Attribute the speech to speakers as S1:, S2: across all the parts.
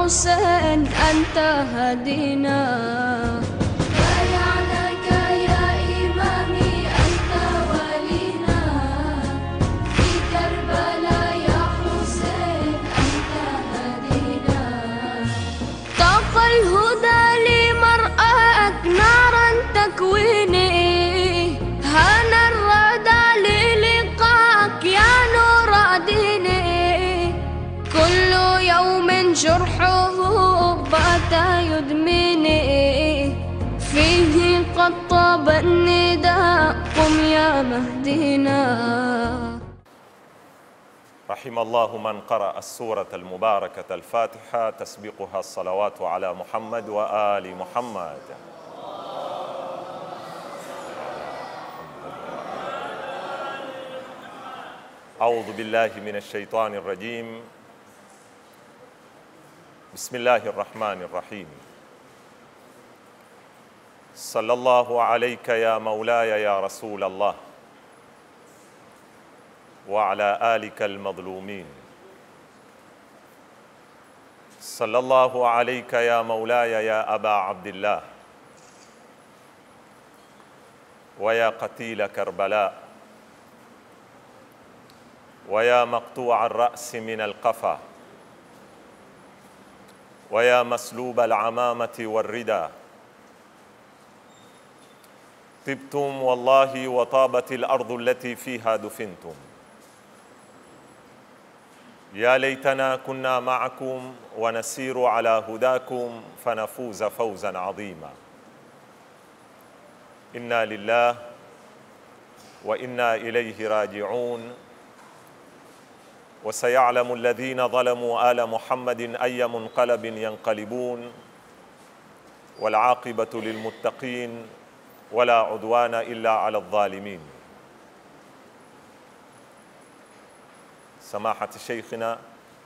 S1: حسين أنت هدينا بايعناك يا إمامي أنت ولينا في كربلاء يا حسين أنت هدينا طاق الهدى لمرآك نارا تكويني هانا الردى للقاك يا نور ديني كل يوم جرحه بات يدمني فيه قد طاب النداء قم يا مهدينا
S2: رحم الله من قرأ السورة المباركة الفاتحة تسبقها الصلوات على محمد وآل محمد أعوذ بالله من الشيطان الرجيم بسم الله الرحمن الرحيم صلى الله عليك يا مولاي يا رسول الله وعلى آلك المظلومين صلى الله عليك يا مولاي يا أبا عبد الله ويا قتيل كربلاء ويا مقطوع الرأس من القفا ويا مسلوب العمامة والردى طبتم والله وطابت الأرض التي فيها دفنتم يا ليتنا كنا معكم ونسير على هداكم فنفوز فوزا عظيما انا لله وانا اليه راجعون وسيعلم الذين ظلموا ال محمد اي منقلب ينقلبون والعاقبه للمتقين ولا عدوان الا على الظالمين سماحة شيخنا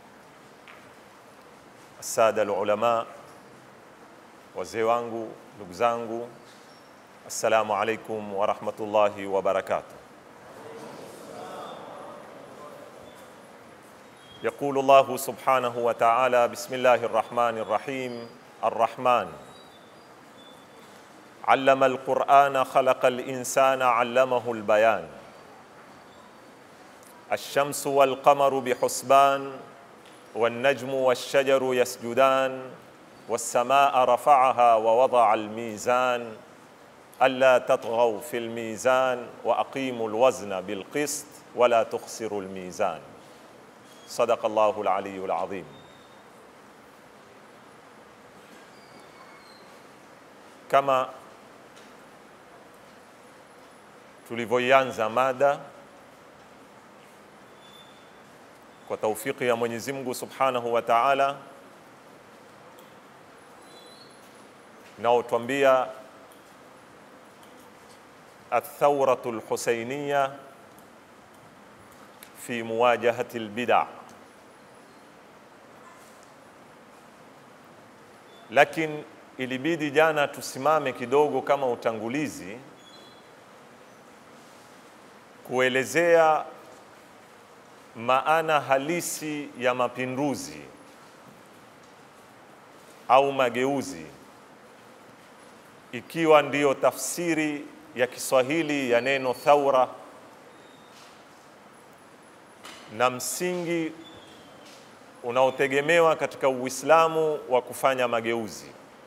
S2: السادة العلماء wazee wangu ndugu zangu assalamu alaikum warahmatullahi wabarakatuh يقول الله سبحانه وتعالى بسم الله الرحمن الرحيم الرحمن علم القرآن خلق الإنسان علمه البيان الشمس والقمر بحسبان والنجم والشجر يسجدان والسماء رفعها ووضع الميزان الا تطغوا في الميزان واقيموا الوزن بالقسط ولا تخسروا الميزان صدق الله العلي العظيم kama tulivyoianza mada kwa taufiki ya Mwenyezi Mungu Subhanahu wa Ta'ala, naotwambia athawratu lhusainiya fi muwajahati lbida, lakini ilibidi jana tusimame kidogo kama utangulizi kuelezea maana halisi ya mapinduzi au mageuzi, ikiwa ndiyo tafsiri ya Kiswahili ya neno thaura na msingi unaotegemewa katika Uislamu wa kufanya mageuzi.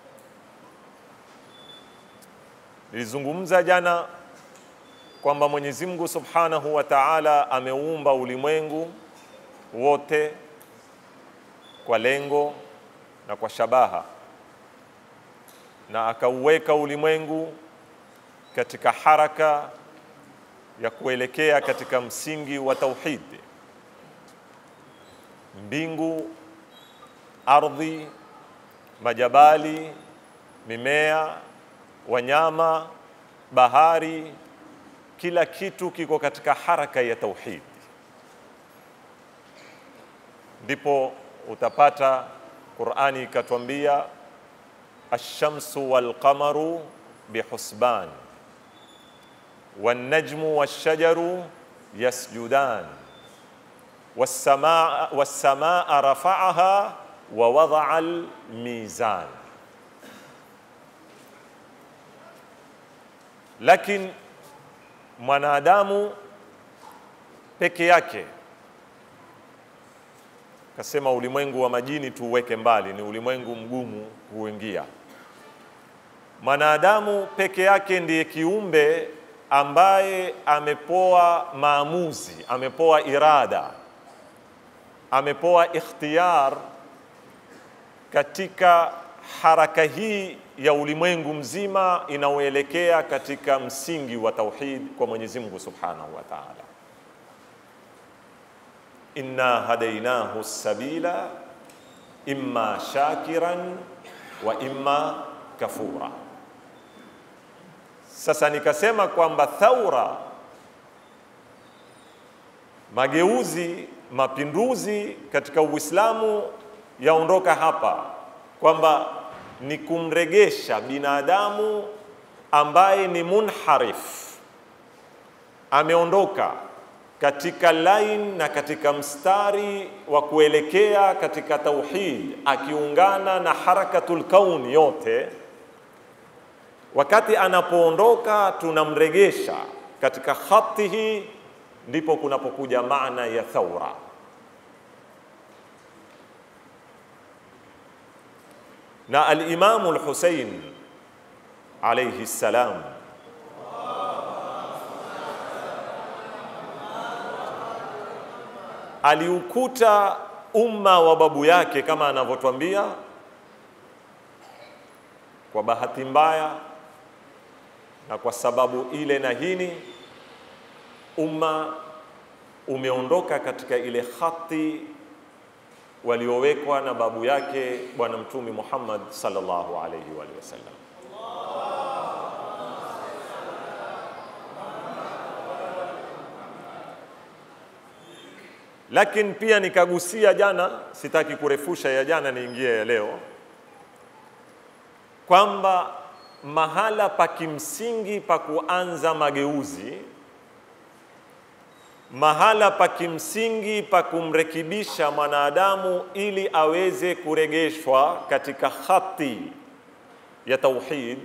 S2: Nilizungumza jana kwamba Mwenyezi Mungu Subhanahu wa Ta'ala ameumba ulimwengu wote kwa lengo na kwa shabaha, na akauweka ulimwengu katika haraka ya kuelekea katika msingi wa tauhid. Mbingu, ardhi, majabali, mimea, wanyama, bahari, kila kitu kiko katika haraka ya tauhid. Ndipo utapata Qur'ani ikatwambia ash-shamsu wal qamaru bihusban wan najmu wash-shajaru yasjudan was-samaa was-samaa rafa'aha wa wadaa almizan. Lakini mwanadamu peke yake kasema ulimwengu wa majini tuuweke mbali, ni ulimwengu mgumu kuingia. Mwanadamu peke yake ndiye kiumbe ambaye amepoa maamuzi, amepoa irada, amepoa ikhtiyar katika haraka hii ya ulimwengu mzima inaoelekea katika msingi wa tauhid kwa Mwenyezi Mungu Subhanahu wa Ta'ala. Inna hadainahu sabila imma shakiran wa imma kafura. Sasa nikasema kwamba thaura, mageuzi, mapinduzi katika Uislamu yaondoka hapa, kwamba ni kumregesha binadamu ambaye ni munharif, ameondoka katika line na katika mstari wa kuelekea katika tauhid, akiungana na harakatul kauni yote wakati anapoondoka tunamregesha katika khati hii, ndipo kunapokuja maana ya thaura. Na alimamu Lhusein alayhi salam aliukuta umma wa babu yake kama anavyotwambia, kwa bahati mbaya na kwa sababu ile na hini, umma umeondoka katika ile khati waliowekwa na babu yake Bwana Mtume Muhammad sallallahu alayhi wa alihi wasallam. Lakini pia nikagusia jana, sitaki kurefusha ya jana, niingie ya leo kwamba mahala pa kimsingi pa kuanza mageuzi, mahala pa kimsingi pa kumrekebisha mwanadamu ili aweze kuregeshwa katika khati ya tauhid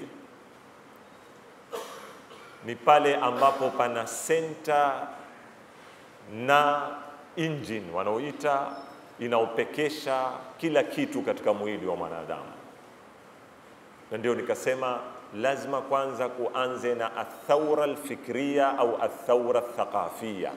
S2: ni pale ambapo pana senta na engine wanaoita inaopekesha kila kitu katika mwili wa mwanadamu na ndio nikasema lazima kwanza kuanze na athaura alfikria au athaura thaqafia.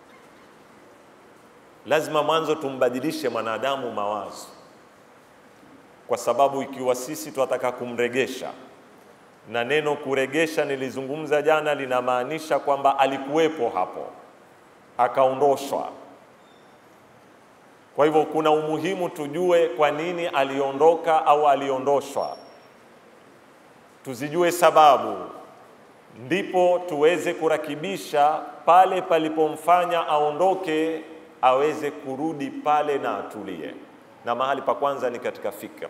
S2: Lazima mwanzo tumbadilishe mwanadamu mawazo, kwa sababu ikiwa sisi tunataka kumregesha, na neno kuregesha nilizungumza jana, linamaanisha kwamba alikuwepo hapo akaondoshwa. Kwa hivyo kuna umuhimu tujue kwa nini aliondoka au aliondoshwa tuzijue sababu, ndipo tuweze kurakibisha pale palipomfanya aondoke, aweze kurudi pale na atulie. Na mahali pa kwanza ni katika fikra,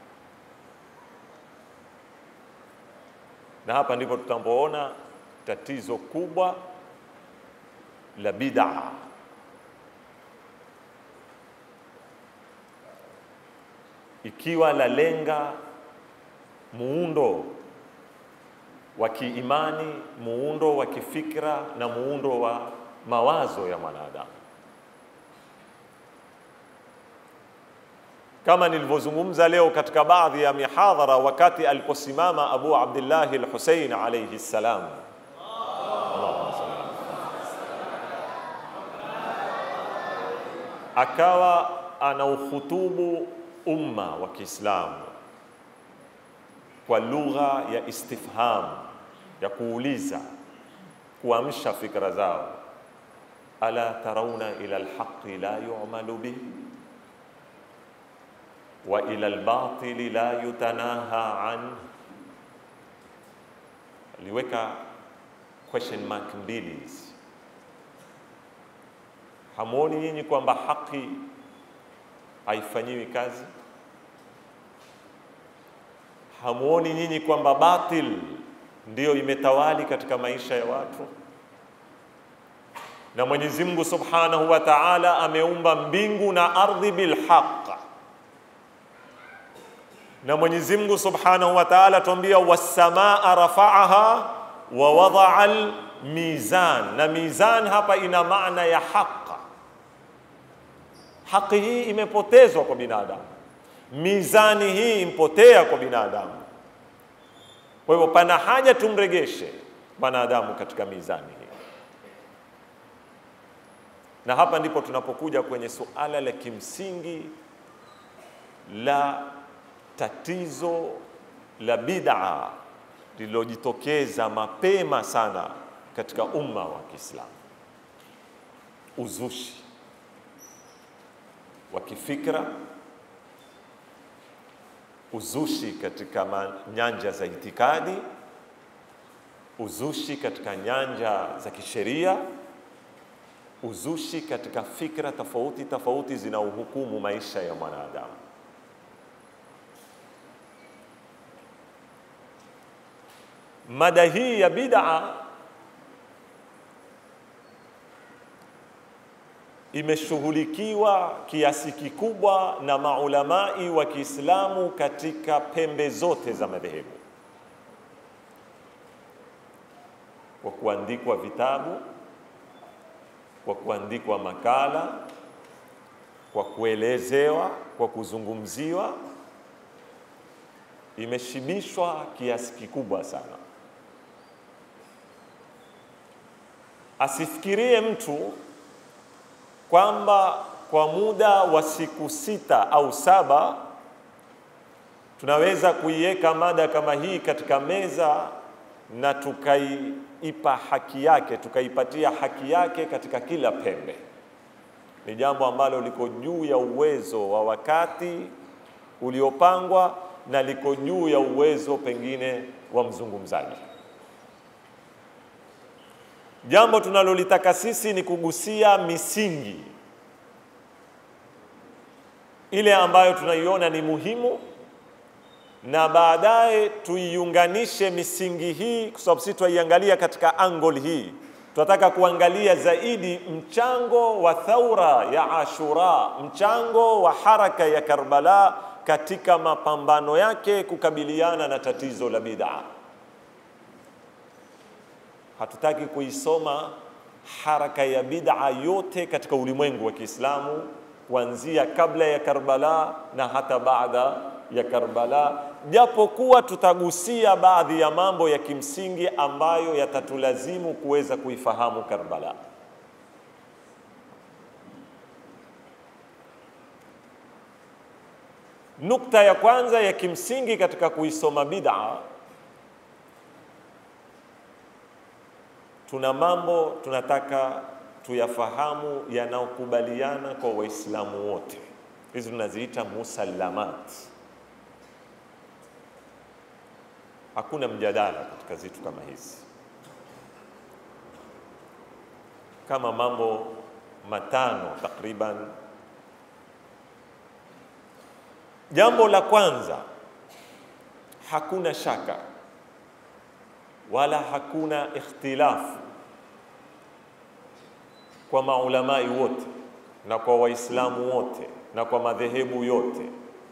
S2: na hapa ndipo tutapoona tatizo kubwa la bid'a. Ikiwa la lenga muundo wa kiimani, muundo wa kifikra na muundo wa mawazo ya mwanadamu. Kama nilivyozungumza leo katika baadhi ya mihadhara, wakati aliposimama Abu Abdillahi al-Husayn alayhi salam, akawa anauhutubu umma wa Kiislamu kwa lugha ya istifham ya kuuliza, kuamsha fikra zao. ala tarauna ila alhaqi la yu'malu bih wa ila albatili la yutanaha an. Aliweka question mark mbili hizi. Hamuoni nyinyi kwamba haki haifanyiwi kazi? Hamuoni nyinyi kwamba batil ndiyo imetawali katika maisha ya watu? Na Mwenyezi Mungu Subhanahu wa Ta'ala ameumba mbingu na ardhi bilhaq, na Mwenyezi Mungu Subhanahu wa Ta'ala tuambia wasamaa rafa'aha wa wadaa al-mizan, na mizan hapa ina maana ya haqa. Haki hii imepotezwa kwa binadamu, mizani hii impotea kwa binadamu. Kwa hivyo pana haja tumregeshe mwanadamu katika mizani hii, na hapa ndipo tunapokuja kwenye suala la kimsingi la tatizo la bid'a lililojitokeza mapema sana katika umma wa Kiislamu, uzushi wa kifikra, uzushi katika ma- nyanja za itikadi, uzushi katika nyanja za kisheria, uzushi katika fikra tofauti tofauti zinaohukumu maisha ya mwanadamu. Mada hii ya bid'a imeshughulikiwa kiasi kikubwa na maulamai wa Kiislamu katika pembe zote za madhehebu, kwa kuandikwa vitabu, kwa kuandikwa makala, kwa kuelezewa, kwa kuzungumziwa, imeshibishwa kiasi kikubwa sana. Asifikirie mtu kwamba kwa muda wa siku sita au saba tunaweza kuiweka mada kama hii katika meza na tukaipa haki yake, tukaipatia haki yake katika kila pembe. Ni jambo ambalo liko juu ya uwezo wa wakati uliopangwa na liko juu ya uwezo pengine wa mzungumzaji. Jambo tunalolitaka sisi ni kugusia misingi ile ambayo tunaiona ni muhimu, na baadaye tuiunganishe misingi hii, kwa sababu sisi tunaiangalia katika angle hii. Tunataka kuangalia zaidi mchango wa thaura ya Ashura, mchango wa haraka ya Karbala katika mapambano yake kukabiliana na tatizo la bid'a. Hatutaki kuisoma haraka ya bid'a yote katika ulimwengu wa Kiislamu kuanzia kabla ya Karbala na hata baada ya Karbala, japokuwa tutagusia baadhi ya mambo ya kimsingi ambayo yatatulazimu kuweza kuifahamu Karbala. Nukta ya kwanza ya kimsingi katika kuisoma bid'a tuna mambo tunataka tuyafahamu yanayokubaliana kwa Waislamu wote. Hizi tunaziita musallamat. Hakuna mjadala katika zitu kama hizi, kama mambo matano takriban. Jambo la kwanza, hakuna shaka wala hakuna ikhtilafu kwa maulamai wote na kwa waislamu wote na kwa madhehebu yote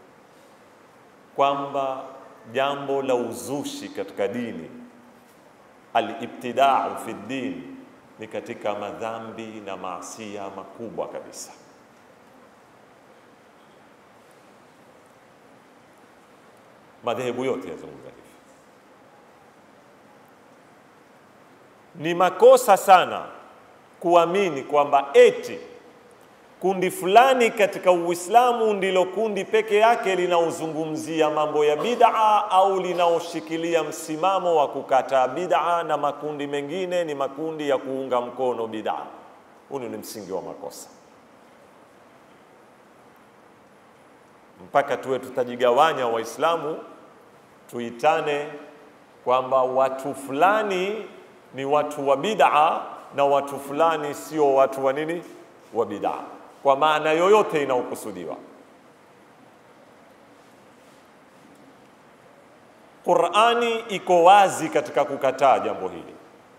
S2: kwamba jambo la uzushi katika dini alibtidau fi din ni katika madhambi na maasia makubwa kabisa. Madhehebu yote yazungumza hivi. Ni makosa sana kuamini kwamba eti kundi fulani katika Uislamu ndilo kundi peke yake linaozungumzia mambo ya bid'a au linaoshikilia msimamo wa kukataa bid'a na makundi mengine ni makundi ya kuunga mkono bid'a. Huu ni msingi wa makosa, mpaka tuwe tutajigawanya Waislamu tuitane kwamba watu fulani ni watu wa bid'a na watu fulani sio watu wa nini, wa bid'a, kwa maana yoyote inayokusudiwa. Qur'ani iko wazi katika kukataa jambo hili.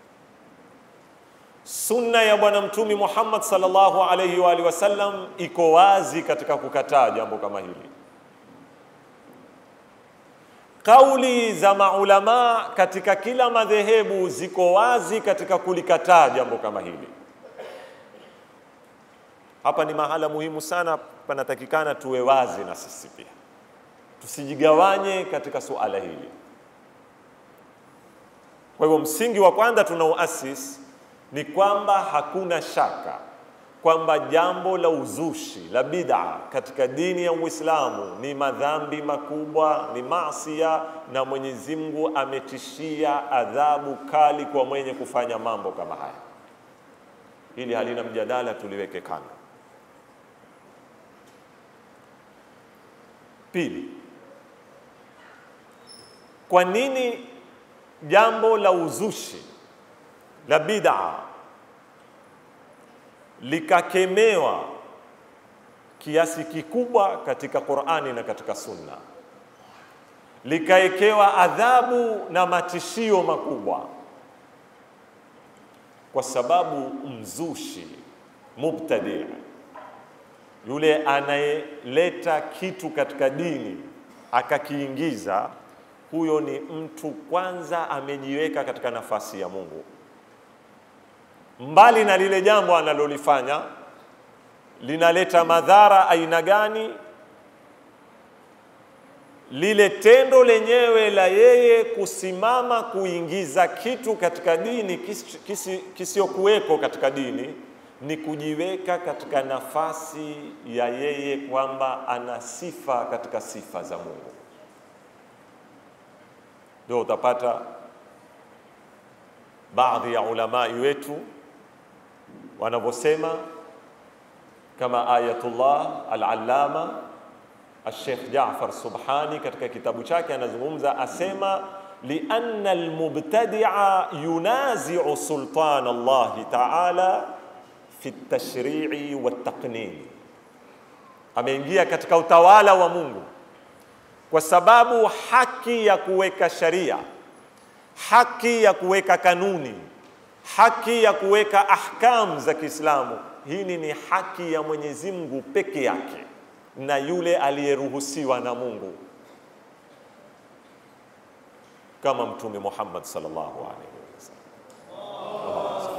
S2: Sunna ya Bwana Mtume Muhammad sallallahu alayhi wa alihi wasallam iko wazi katika kukataa jambo kama hili. Kauli za maulamaa katika kila madhehebu ziko wazi katika kulikataa jambo kama hili. Hapa ni mahala muhimu sana, panatakikana tuwe wazi na sisi pia, tusijigawanye katika suala hili. Kwa hivyo msingi wa kwanza tunaoasis ni kwamba hakuna shaka kwamba jambo la uzushi la bid'a katika dini ya Uislamu ni madhambi makubwa, ni maasia, na Mwenyezi Mungu ametishia adhabu kali kwa mwenye kufanya mambo kama haya. Hili halina mjadala, tuliweke kando. Pili, kwa nini jambo la uzushi la bid'a likakemewa kiasi kikubwa katika Qur'ani na katika Sunna, likaekewa adhabu na matishio makubwa? Kwa sababu mzushi, mubtadi, yule anayeleta kitu katika dini akakiingiza, huyo ni mtu kwanza amejiweka katika nafasi ya Mungu mbali na lile jambo analolifanya linaleta madhara aina gani, lile tendo lenyewe la yeye kusimama kuingiza kitu katika dini kisiyokuweko kisi katika dini ni kujiweka katika nafasi ya yeye kwamba ana sifa katika sifa za Mungu. Ndio utapata baadhi ya ulamai wetu wanavyosema kama Ayatullah al-Allama al-Sheikh Jaafar Subhani katika kitabu chake anazungumza, asema lianna almubtadia yunazi'u sultan Allah ta'ala fi at-tashri'i wat-taqnin, ameingia katika utawala wa Mungu kwa sababu haki ya kuweka sharia, haki ya kuweka kanuni haki ya kuweka ahkam za Kiislamu, hii ni haki ya Mwenyezi Mungu peke yake na yule aliyeruhusiwa na Mungu kama Mtume Muhammad sallallahu alaihi wasallam.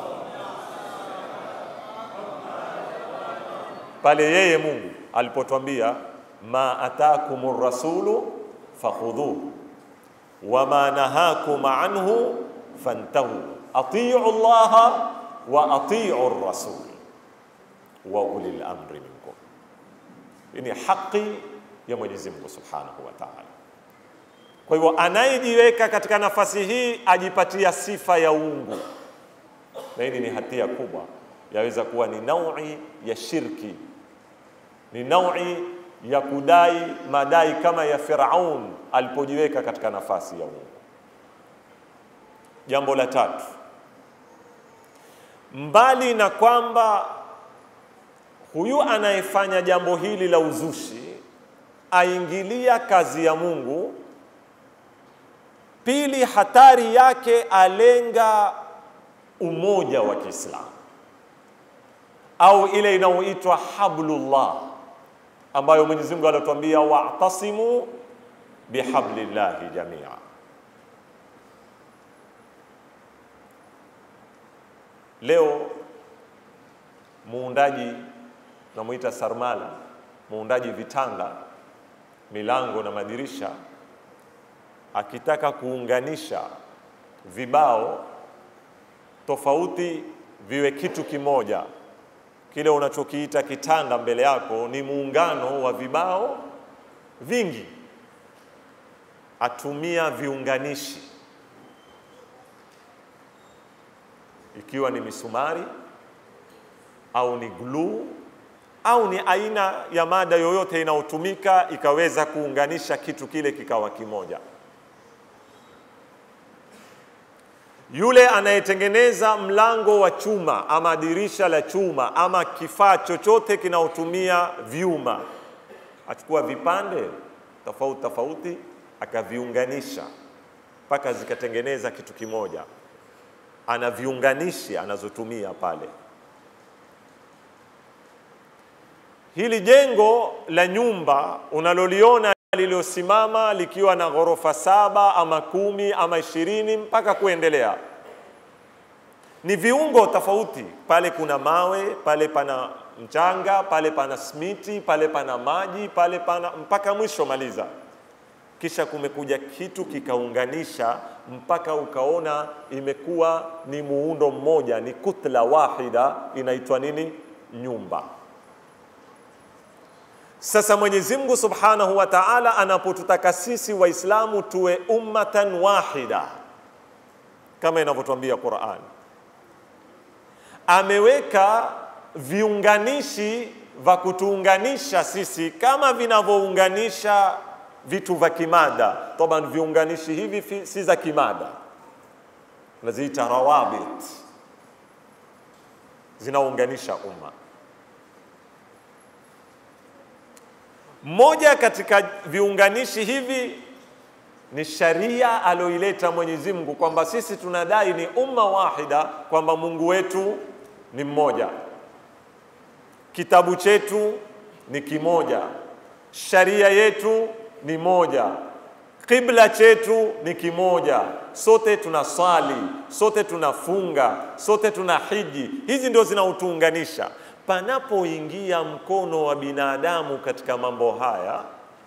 S2: Pale yeye Mungu alipotwambia ma atakumur rasulu fakhudhuhu wama nahakum anhu fantahu atiu llaha wa atiu rasul wa ulil amri minkum. Hii ni haki ya Mwenyezi Mungu Subhanahu wa Ta'ala. Kwa hivyo anayejiweka katika nafasi hii ajipatia sifa ya uungu, na hili ni hatia kubwa, yaweza kuwa ni naui ya shirki, ni naui ya kudai madai kama ya Firaun alipojiweka katika nafasi ya uungu. Jambo la tatu, mbali na kwamba huyu anayefanya jambo hili la uzushi aingilia kazi ya Mungu, pili, hatari yake alenga umoja wa Kiislamu au ile inayoitwa hablullah, ambayo Mwenyezi Mungu anatuambia wa'tasimu bihablillahi jamia. Leo muundaji namwita Sarmala, muundaji vitanga, milango na madirisha, akitaka kuunganisha vibao tofauti viwe kitu kimoja, kile unachokiita kitanda mbele yako ni muungano wa vibao vingi, atumia viunganishi ikiwa ni misumari au ni gluu au ni aina ya mada yoyote inayotumika ikaweza kuunganisha kitu kile kikawa kimoja. Yule anayetengeneza mlango wa chuma ama dirisha la chuma ama kifaa chochote kinaotumia vyuma, achukua vipande tofauti tofauti akaviunganisha mpaka zikatengeneza kitu kimoja. Ana viunganishi anazotumia pale. Hili jengo la nyumba unaloliona lililosimama likiwa na ghorofa saba ama kumi ama ishirini mpaka kuendelea. Ni viungo tofauti, pale kuna mawe, pale pana mchanga, pale pana smiti, pale pana maji, pale pana mpaka mwisho maliza. Kisha kumekuja kitu kikaunganisha mpaka ukaona imekuwa ni muundo mmoja, ni kutla wahida, inaitwa nini? Nyumba. Sasa Mwenyezi Mungu Subhanahu wa Ta'ala anapotutaka sisi Waislamu tuwe ummatan wahida kama inavyotuambia Qur'an, ameweka viunganishi vya kutuunganisha sisi kama vinavyounganisha vitu vya kimada. Taban, viunganishi hivi fi- si za kimada, naziita rawabit, zinaunganisha umma. Moja katika viunganishi hivi ni sharia aloileta Mwenyezi Mungu, kwamba sisi tunadai ni umma wahida, kwamba Mungu wetu ni mmoja, kitabu chetu ni kimoja, sharia yetu ni moja, kibla chetu ni kimoja, sote tunaswali, sote tunafunga, sote tuna hiji. Hizi ndio zinautuunganisha. Panapoingia mkono wa binadamu katika mambo haya,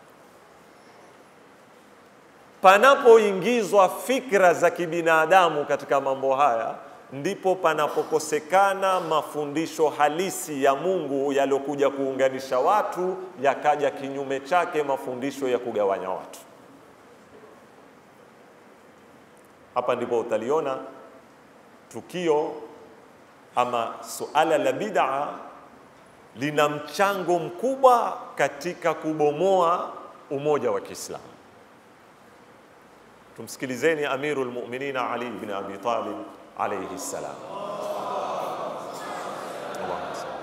S2: panapoingizwa fikra za kibinadamu katika mambo haya, ndipo panapokosekana mafundisho halisi ya Mungu yaliyokuja kuunganisha watu, yakaja kinyume chake mafundisho ya kugawanya watu. Hapa ndipo utaliona tukio ama suala la bid'a lina mchango mkubwa katika kubomoa umoja wa Kiislamu. Tumsikilizeni Amirul Mu'minin Ali ibn Abi Talib alayhi salam. Allahumma salli.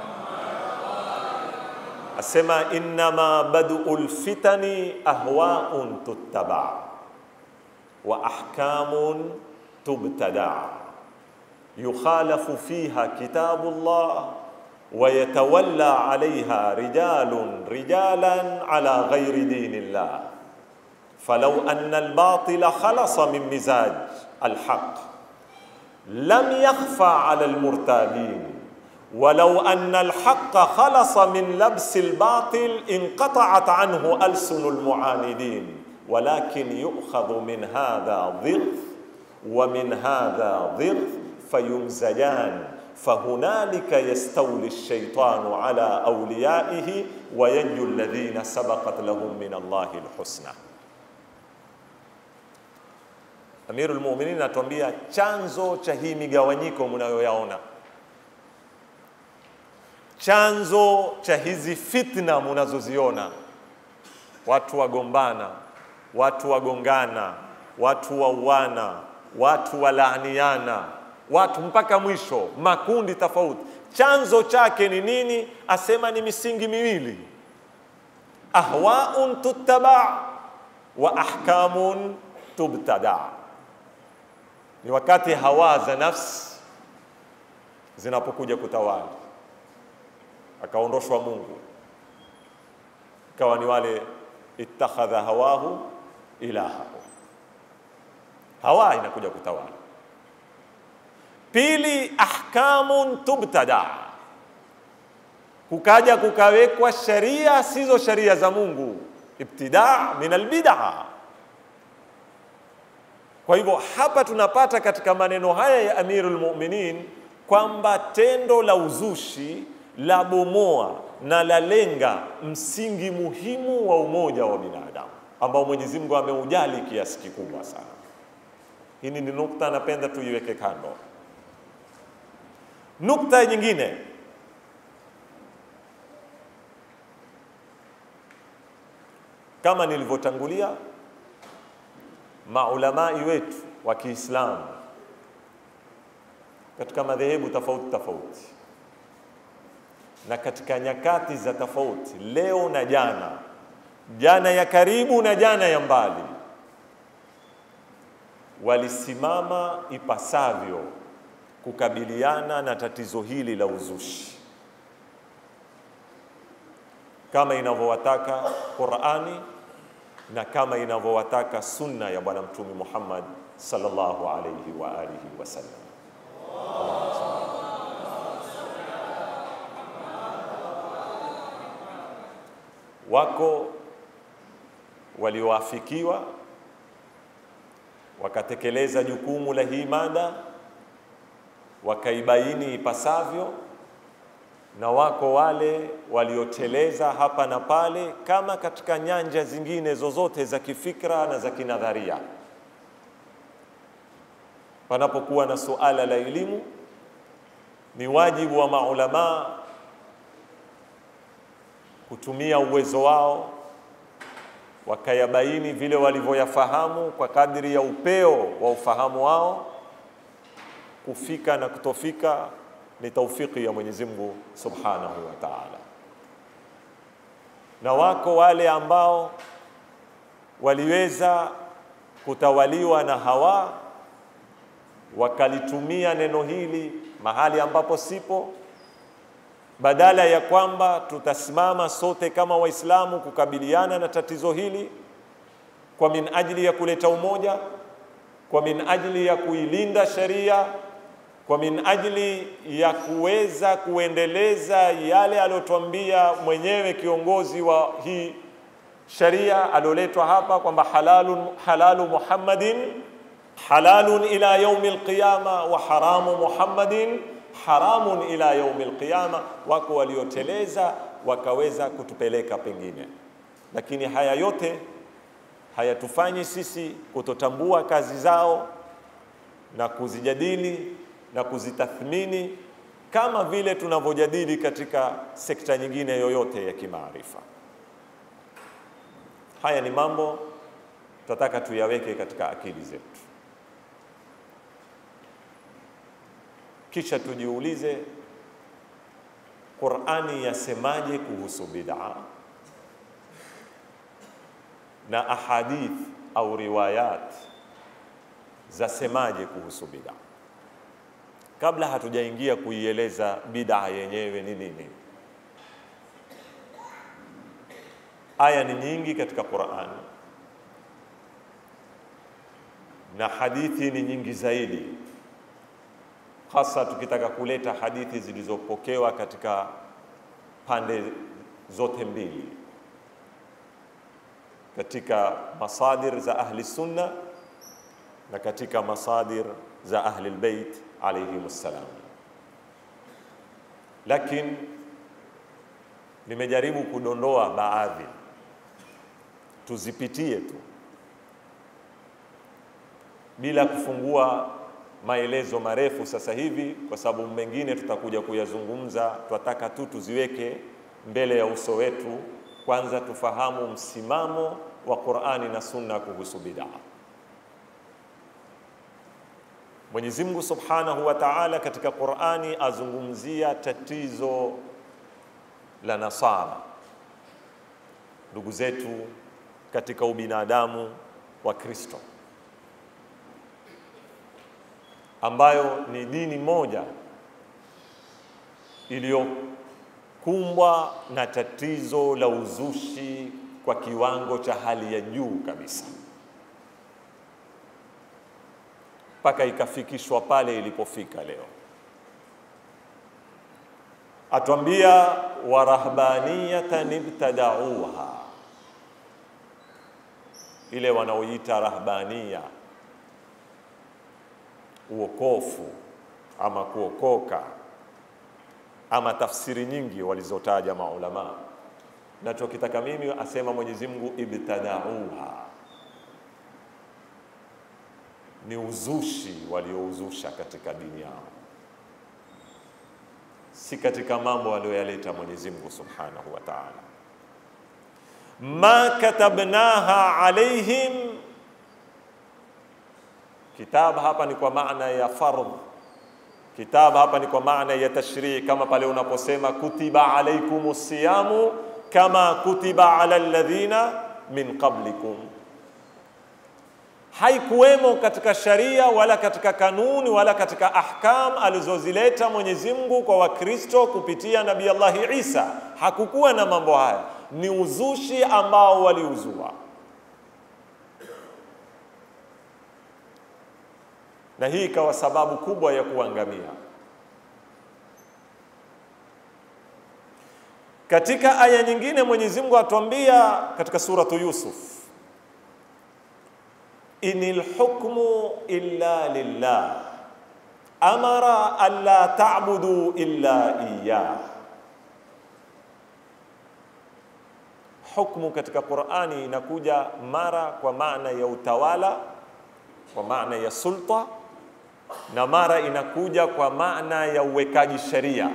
S2: Asema innama bad'ul fitani ahwa'un tuttaba wa ahkamun tubtada يخالف فيها كتاب الله ويتولى عليها رجال رجالا على غير دين الله فلو ان الباطل خلص من مزاج الحق لم يخفى على المرتابين ولو ان الحق خلص من لبس الباطل انقطعت عنه السن المعاندين ولكن يؤخذ من هذا ضغط ومن هذا ضغط فيمزجان فهنالك يستولي الشيطان على اوليائه وينجو الذين سبقت لهم من الله الحسنى Amirul Mu'minin anatuambia chanzo cha hii migawanyiko mnayoyaona, chanzo cha hizi fitna mnazoziona, watu wagombana, watu wagongana, watu wauana, watu walaaniana, watu mpaka mwisho, makundi tofauti. Chanzo chake ni nini? Asema ni misingi miwili, ahwaun tuttaba wa ahkamun tubtada. Ni wakati hawa za nafsi zinapokuja kutawala, akaondoshwa Mungu, ikawa ni wale ittakhadha hawahu ilahahu, hawa inakuja kutawala. Pili, ahkamun tubtada, kukaja kukawekwa sheria sizo sheria za Mungu, ibtida min albid'a. Kwa hivyo hapa tunapata katika maneno haya ya Amirul Mu'minin kwamba tendo la uzushi la bomoa na la lenga msingi muhimu wa umoja wa binadamu ambao Mwenyezi Mungu ameujali kiasi kikubwa sana. Hii ni nukta napenda tuiweke kando. Nukta nyingine, kama nilivyotangulia, maulamai wetu wa Kiislamu katika madhehebu tofauti tofauti na katika nyakati za tofauti, leo na jana, jana ya karibu na jana ya mbali, walisimama ipasavyo kukabiliana na tatizo hili la uzushi kama inavyowataka Qur'ani na kama inavyowataka sunna ya Bwana Mtume Muhammad sallallahu alayhi wa alihi wasallam. Wako walioafikiwa wakatekeleza jukumu la hii mada wakaibaini ipasavyo, na wako wale walioteleza hapa na pale, kama katika nyanja zingine zozote za kifikra na za kinadharia. Panapokuwa na suala la elimu, ni wajibu wa maulamaa kutumia uwezo wao wakayabaini vile walivyoyafahamu kwa kadri ya upeo wa ufahamu wao. Kufika na kutofika ni taufiki ya Mwenyezi Mungu Subhanahu wa Ta'ala. Na wako wale ambao waliweza kutawaliwa na hawa wakalitumia neno hili mahali ambapo sipo, badala ya kwamba tutasimama sote kama Waislamu kukabiliana na tatizo hili kwa min ajili ya kuleta umoja, kwa min ajili ya kuilinda sheria, kwa min ajili ya kuweza kuendeleza yale aliyotuambia mwenyewe kiongozi wa hii sheria alioletwa hapa kwamba halalun halalu Muhammadin halalun ila yaumi alqiyama wa haramu Muhammadin haramun ila yaumi alqiyama. Wako walioteleza wakaweza kutupeleka pengine, lakini haya yote hayatufanyi sisi kutotambua kazi zao na kuzijadili na kuzitathmini kama vile tunavyojadili katika sekta nyingine yoyote ya kimaarifa. Haya ni mambo tunataka tuyaweke katika akili zetu, kisha tujiulize Qur'ani yasemaje kuhusu bid'a na ahadith au riwayat zasemaje kuhusu bid'a, kabla hatujaingia kuieleza bid'a yenyewe ni nini. Aya ni nyingi katika Qur'an na hadithi ni nyingi zaidi, hasa tukitaka kuleta hadithi zilizopokewa katika pande zote mbili, katika masadir za ahli sunna na katika masadir za ahli albayt alayhim salam. Lakini nimejaribu kudondoa baadhi, tuzipitie tu bila kufungua maelezo marefu sasa hivi, kwa sababu mengine tutakuja kuyazungumza. Tunataka tu tuziweke mbele ya uso wetu, kwanza tufahamu msimamo wa Qur'ani na Sunna kuhusu bid'a. Mwenyezi Mungu Subhanahu wa Ta'ala katika Qur'ani azungumzia tatizo la Nasara, ndugu zetu katika ubinadamu wa Kristo ambayo ni dini moja iliyokumbwa na tatizo la uzushi kwa kiwango cha hali ya juu kabisa, mpaka ikafikishwa pale ilipofika leo. Atwambia warahbaniyatan ibtadauha, ile wanaoita rahbania uokofu ama kuokoka ama tafsiri nyingi walizotaja maulama. Nachokitaka mimi asema Mwenyezi Mungu, ibtadauha ni uzushi waliouzusha katika dini yao, si katika mambo aliyoyaleta Mwenyezi Mungu Subhanahu wa Ta'ala. ma katabnaha alaihim Kitab hapa ni kwa maana ya fardh. Kitab hapa ni kwa maana ya tashrii, kama pale unaposema kutiba alaikumus siyamu kama kutiba ala alladhina min qablikum. Haikuwemo katika sharia wala katika kanuni wala katika ahkam alizozileta Mwenyezi Mungu kwa Wakristo kupitia Nabii Allahi Isa. Hakukuwa na mambo haya, ni uzushi ambao waliuzua na hii ikawa sababu kubwa ya kuangamia. Katika aya nyingine Mwenyezi Mungu atuambia katika suratu Yusuf, inil hukmu illa lillah amara alla ta'budu illa iyyah. Hukmu katika Qur'ani inakuja mara kwa maana ya utawala, kwa maana ya sulta, na mara inakuja kwa maana ya uwekaji sheria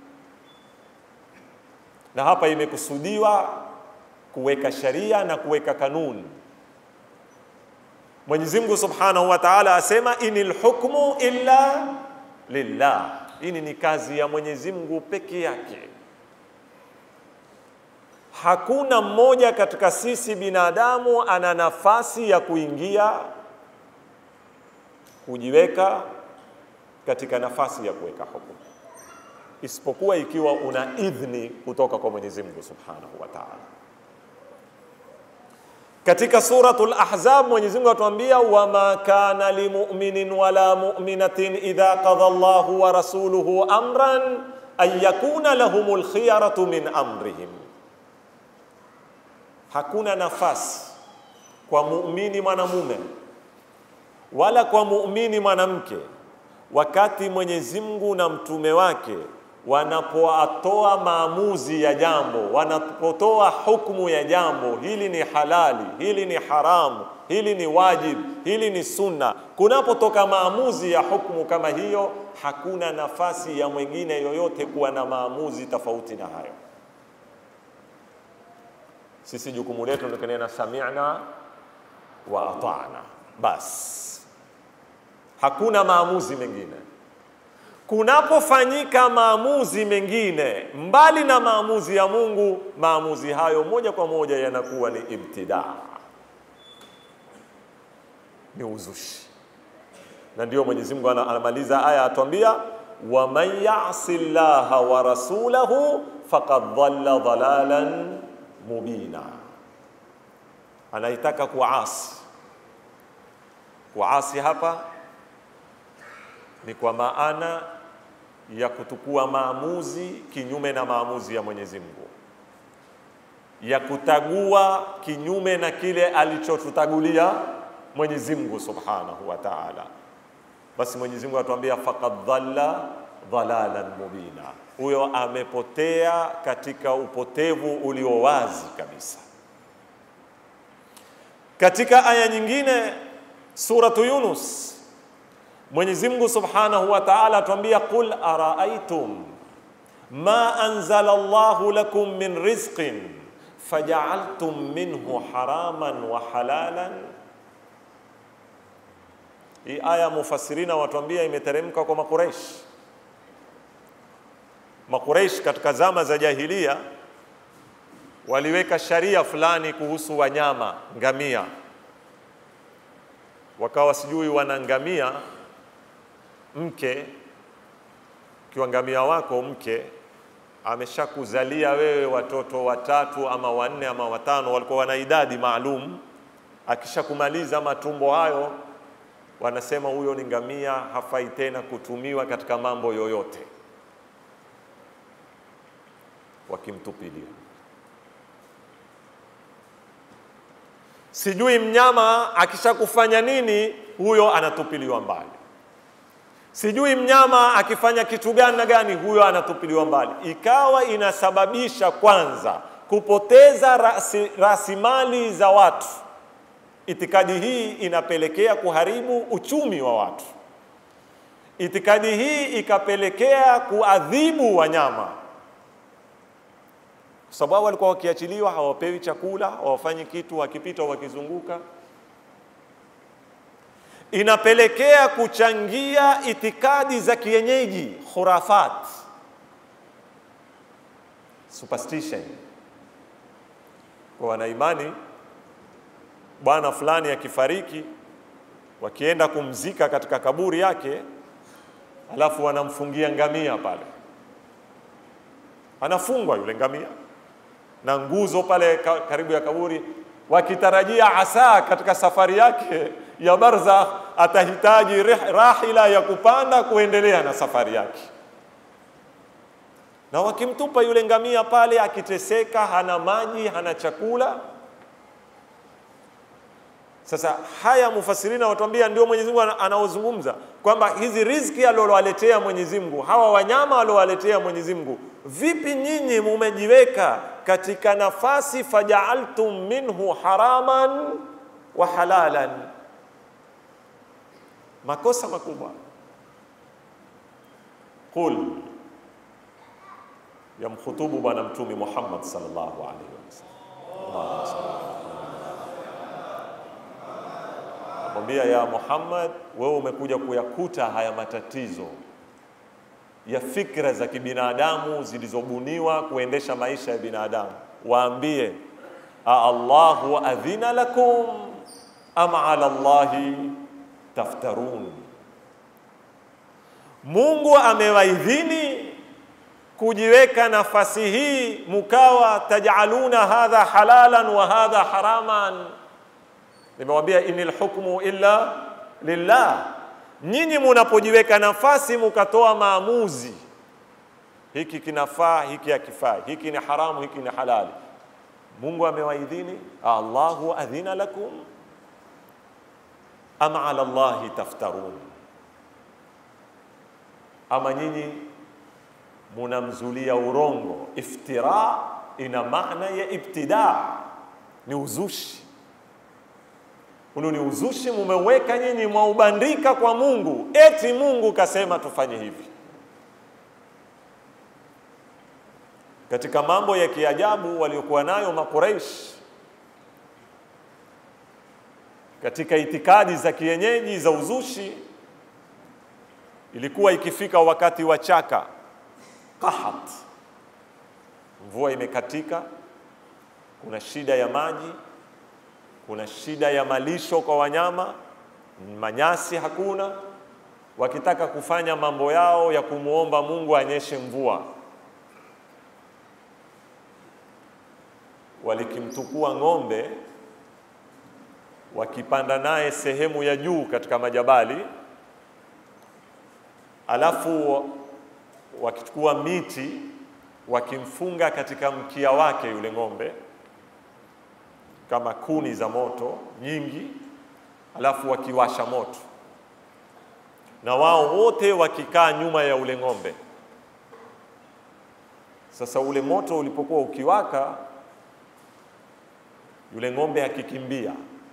S2: na hapa imekusudiwa kuweka sheria na kuweka kanuni. Mwenyezi Mungu Subhanahu wa Ta'ala asema inil hukmu illa lillah. Hii ni kazi ya Mwenyezi Mungu peke yake. Hakuna mmoja katika sisi binadamu ana nafasi ya kuingia kujiweka katika nafasi ya kuweka hukumu isipokuwa ikiwa una idhni kutoka kwa Mwenyezi Mungu Subhanahu wa Ta'ala. Katika suratul Ahzab Mwenyezi Mungu atuambia wama kana limu'minin wala mu'minatin idha qadha Allahu wa rasuluhu amran an yakuna lahumul khiyaratu min amrihim, hakuna nafasi kwa muumini mwanamume wala kwa muumini mwanamke wakati Mwenyezi Mungu na mtume wake wanapoatoa maamuzi ya jambo, wanapotoa hukumu ya jambo, hili ni halali, hili ni haramu, hili ni wajib, hili ni sunna, kunapotoka maamuzi ya hukumu kama hiyo, hakuna nafasi ya mwingine yoyote kuwa na maamuzi tofauti na hayo. Sisi jukumu letu ni kunena sami'na wa ata'na, basi hakuna maamuzi mengine. Kunapofanyika maamuzi mengine mbali na maamuzi ya Mungu, maamuzi hayo moja kwa moja yanakuwa ni ibtidaa, ni uzushi. Na ndio Mwenyezi Mungu anamaliza aya atuambia, waman yasi llaha wa rasulahu faqad dhalla dhalalan mubina, anaitaka kuasi. Kuasi hapa ni kwa maana ya kutukua maamuzi kinyume na maamuzi ya Mwenyezi Mungu, ya kutagua kinyume na kile alichotutagulia Mwenyezi Mungu Subhanahu wa Ta'ala. Basi Mwenyezi Mungu atuambia faqad dhalla dhalalan mubina, huyo amepotea katika upotevu ulio wazi kabisa. Katika aya nyingine suratu Yunus Mwenyezi Mungu Subhanahu wa Ta'ala atuambia qul araaitum ma anzala Allahu lakum min rizqin faja'altum minhu haraman wa halalan. Hii aya mufassirina watuambia imeteremka kwa Makureish. Makureish katika zama za jahilia waliweka sharia fulani kuhusu wanyama ngamia, wakawa sijui wana ngamia mke ukiwa ngamia wako mke ameshakuzalia wewe watoto watatu ama wanne ama watano, walikuwa wana idadi maalum. Akishakumaliza matumbo hayo, wanasema huyo ni ngamia, hafai tena kutumiwa katika mambo yoyote, wakimtupilia. Sijui mnyama akishakufanya nini, huyo anatupiliwa mbali sijui mnyama akifanya kitu gani na gani, huyo anatupiliwa mbali. Ikawa inasababisha kwanza kupoteza rasi, rasilimali za watu. Itikadi hii inapelekea kuharibu uchumi wa watu. Itikadi hii ikapelekea kuadhibu wanyama, kwa sababu walikuwa wakiachiliwa, hawapewi chakula, hawafanyi kitu, wakipita wakizunguka inapelekea kuchangia itikadi za kienyeji, khurafat, superstition. Kwa wanaimani bwana fulani akifariki, wakienda kumzika katika kaburi yake, alafu wanamfungia ngamia pale, anafungwa yule ngamia na nguzo pale karibu ya kaburi, wakitarajia asa katika safari yake ya barzakh, atahitaji rih- rahila ya kupanda kuendelea na safari yake. Na wakimtupa yule ngamia pale akiteseka, hana maji, hana chakula. Sasa haya mufasirina watuambia ndio Mwenyezi Mungu ana- anaozungumza kwamba hizi riziki alilowaletea Mwenyezi Mungu, hawa wanyama aliowaletea Mwenyezi Mungu, vipi nyinyi mumejiweka katika nafasi fajaaltum minhu haraman wa halalan? Makosa makubwa. Qul, yamkhutubu Bwana Mtume Muhammad sallallahu alaihi wasallam. Allahumma salli mwambia ya Muhammad, wewe umekuja kuyakuta haya matatizo ya fikra za kibinadamu zilizobuniwa kuendesha maisha ya binadamu. Waambie, a Allahu adhina lakum am ala Allahi taftarun, Mungu amewaidhini kujiweka nafasi hii, mukawa tajaluna hadha halalan wa hadha haraman nimewambia inil hukmu illa lillah. Nyinyi munapojiweka nafasi mukatoa maamuzi, hiki kinafaa, hiki hakifai, hiki ni haramu, hiki ni halali, Mungu amewaidhini? Allahu adhina lakum am ala Allahi taftarun, ama nyinyi munamzulia urongo. Iftira ina maana ya ibtidaa, ni uzushi Hunu ni uzushi mumeweka nyinyi, mwaubandika kwa Mungu, eti Mungu kasema tufanye hivi. Katika mambo ya kiajabu waliokuwa nayo Makuraish katika itikadi za kienyeji za uzushi, ilikuwa ikifika wakati wa chaka qahat, mvua imekatika, kuna shida ya maji kuna shida ya malisho kwa wanyama, manyasi hakuna. Wakitaka kufanya mambo yao ya kumwomba Mungu anyeshe mvua, walikimtukua ng'ombe, wakipanda naye sehemu ya juu katika majabali, alafu wakichukua miti wakimfunga katika mkia wake yule ng'ombe kama kuni za moto nyingi, alafu wakiwasha moto, na wao wote wakikaa nyuma ya ule ng'ombe. Sasa ule moto ulipokuwa ukiwaka, yule ng'ombe akikimbia,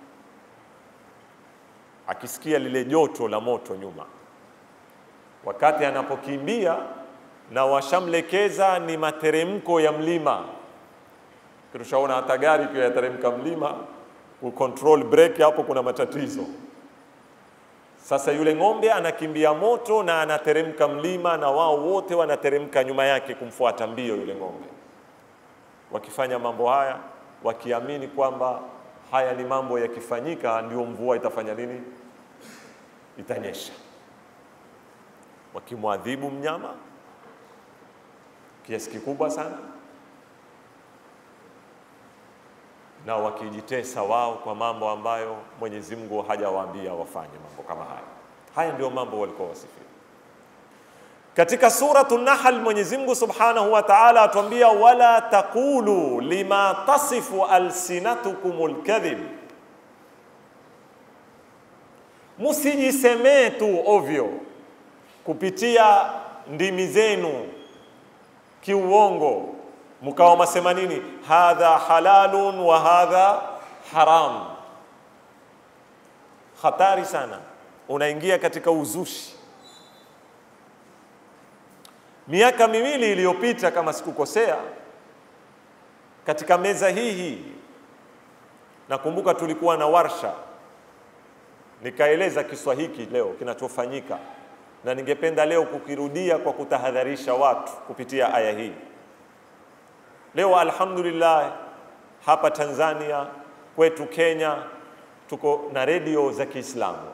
S2: akisikia lile joto la moto nyuma, wakati anapokimbia na washamlekeza ni materemko ya mlima Tushaona hata gari ikiwa yateremka mlima, kucontrol brake hapo kuna matatizo. Sasa yule ng'ombe anakimbia moto na anateremka mlima, na wao wote wanateremka nyuma yake kumfuata mbio yule ng'ombe, wakifanya mambo haya wakiamini kwamba haya ni mambo yakifanyika ndio mvua itafanya nini, itanyesha, wakimwadhibu mnyama kiasi kikubwa sana na wakijitesa wao kwa mambo ambayo Mwenyezi Mungu hajawaambia wafanye mambo kama haya. Haya ndio mambo walikuwa wasifia. Katika suratu Nahl, Mwenyezi Mungu Subhanahu wa Ta'ala atuambia, wala taqulu lima tasifu alsinatukumul kadhib, musijisemee tu ovyo kupitia ndimi zenu kiuongo mkawa masema nini, hadha halalun wa hadha haram. Hatari sana, unaingia katika uzushi. Miaka miwili iliyopita, kama sikukosea, katika meza hii hii nakumbuka tulikuwa na warsha, nikaeleza kiswa hiki leo kinachofanyika, na ningependa leo kukirudia kwa kutahadharisha watu kupitia aya hii. Leo alhamdulillah, hapa Tanzania kwetu Kenya tuko na redio za Kiislamu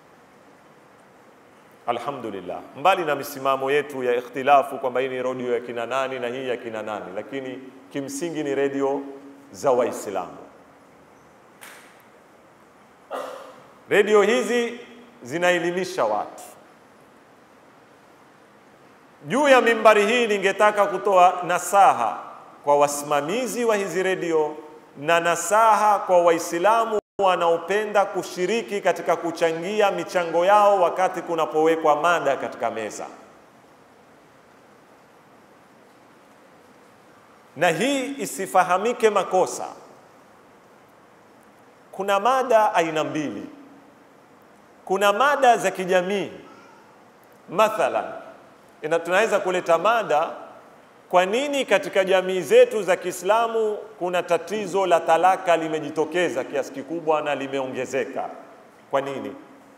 S2: alhamdulillah, mbali na misimamo yetu ya ikhtilafu kwamba hii ni redio ya kina nani na hii ya kina nani, lakini kimsingi ni redio za Waislamu. Redio hizi zinaelimisha watu. Juu ya mimbari hii, ningetaka kutoa nasaha kwa wasimamizi wa hizi redio na nasaha kwa Waislamu wanaopenda kushiriki katika kuchangia michango yao wakati kunapowekwa mada katika meza. Na hii isifahamike makosa. Kuna mada aina mbili. Kuna mada za kijamii, mathalan, ina tunaweza kuleta mada kwa nini katika jamii zetu za Kiislamu kuna tatizo la talaka limejitokeza kiasi kikubwa na limeongezeka? Kwa nini?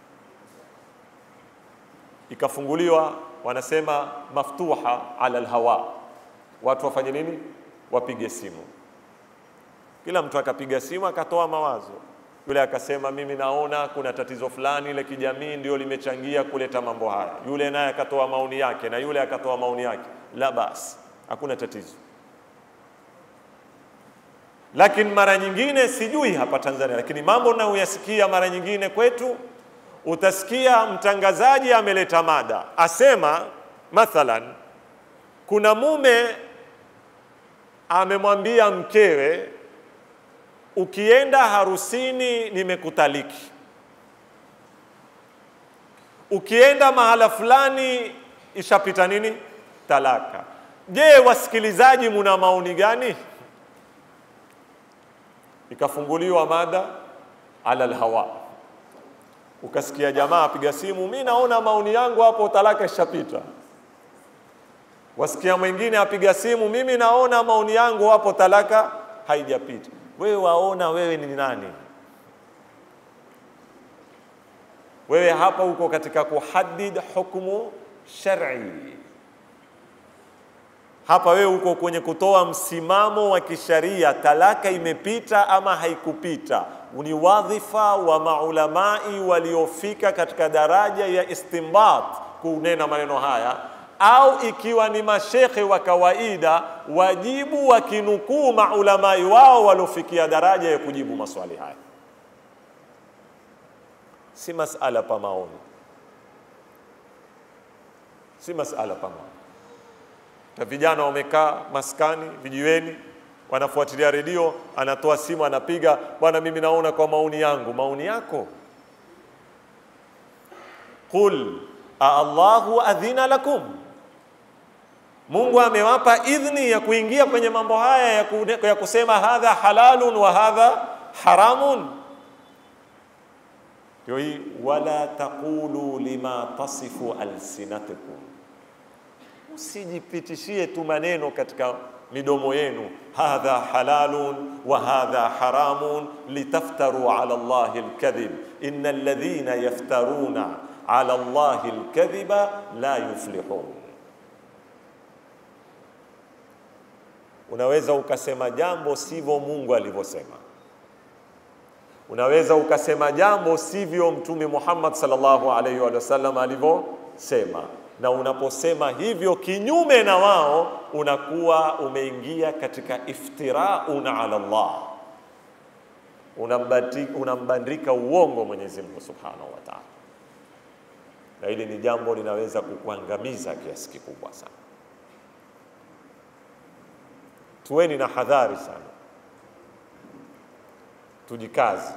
S2: Ikafunguliwa, wanasema maftuha ala alhawa, watu wafanye nini? Wapige simu. Kila mtu akapiga simu akatoa mawazo. Yule akasema mimi naona kuna tatizo fulani la kijamii ndio limechangia kuleta mambo haya. Yule naye akatoa maoni yake, na yule akatoa maoni yake. La basi hakuna tatizo. Lakini mara nyingine, sijui hapa Tanzania, lakini mambo nayoyasikia mara nyingine kwetu, utasikia mtangazaji ameleta mada, asema mathalan, kuna mume amemwambia mkewe, ukienda harusini nimekutaliki, ukienda mahala fulani ishapita nini, talaka. Je, wasikilizaji, muna maoni gani? Ikafunguliwa mada ala alhawa, ukasikia jamaa apiga simu, mi naona maoni yangu hapo, talaka ishapita. Wasikia mwingine apiga simu, mimi naona maoni yangu hapo, talaka haijapita. Wewe waona wewe ni nani? Wewe hapa uko katika kuhadid hukumu shar'i hapa wewe uko kwenye kutoa msimamo wa kisharia, talaka imepita ama haikupita. Ni wadhifa wa maulamai waliofika katika daraja ya istinbat kunena maneno haya, au ikiwa ni mashekhe wa kawaida, wajibu wakinukuu maulamai wao waliofikia daraja ya kujibu maswali haya. Si masala pa maoni, si masala pa maoni na vijana wamekaa maskani vijiweni, wanafuatilia redio, anatoa simu, anapiga, bwana, mimi naona kwa maoni yangu. Maoni yako? Qul a Allahu adhina lakum, Mungu amewapa idhni ya kuingia kwenye mambo haya ya, ku, ya kusema hadha halalun wa hadha haramun. Ndio hii wala taqulu lima tasifu alsinatukum Usijipitishie tu maneno katika midomo yenu, hadha halalun wa hadha haramun litaftaru ala Allahi alkadhib inna alladhina yaftaruna ala Allahi alkadhiba la yuflihun. Unaweza ukasema jambo sivyo Mungu alivyosema, unaweza ukasema jambo sivyo Mtume Muhammad sallallahu alaihi wa sallam alivyosema na unaposema hivyo kinyume na wao unakuwa umeingia katika iftiraun ala Allah, unambandika uongo Mwenyezi Mungu subhanahu wa taala, na hili ni jambo linaweza kukuangamiza kiasi kikubwa sana. Tuweni na hadhari sana, tujikazi,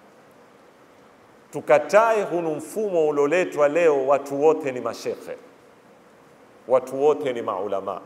S2: tukatae hunu mfumo ulioletwa leo, watu wote ni mashekhe watu wote ni maulama.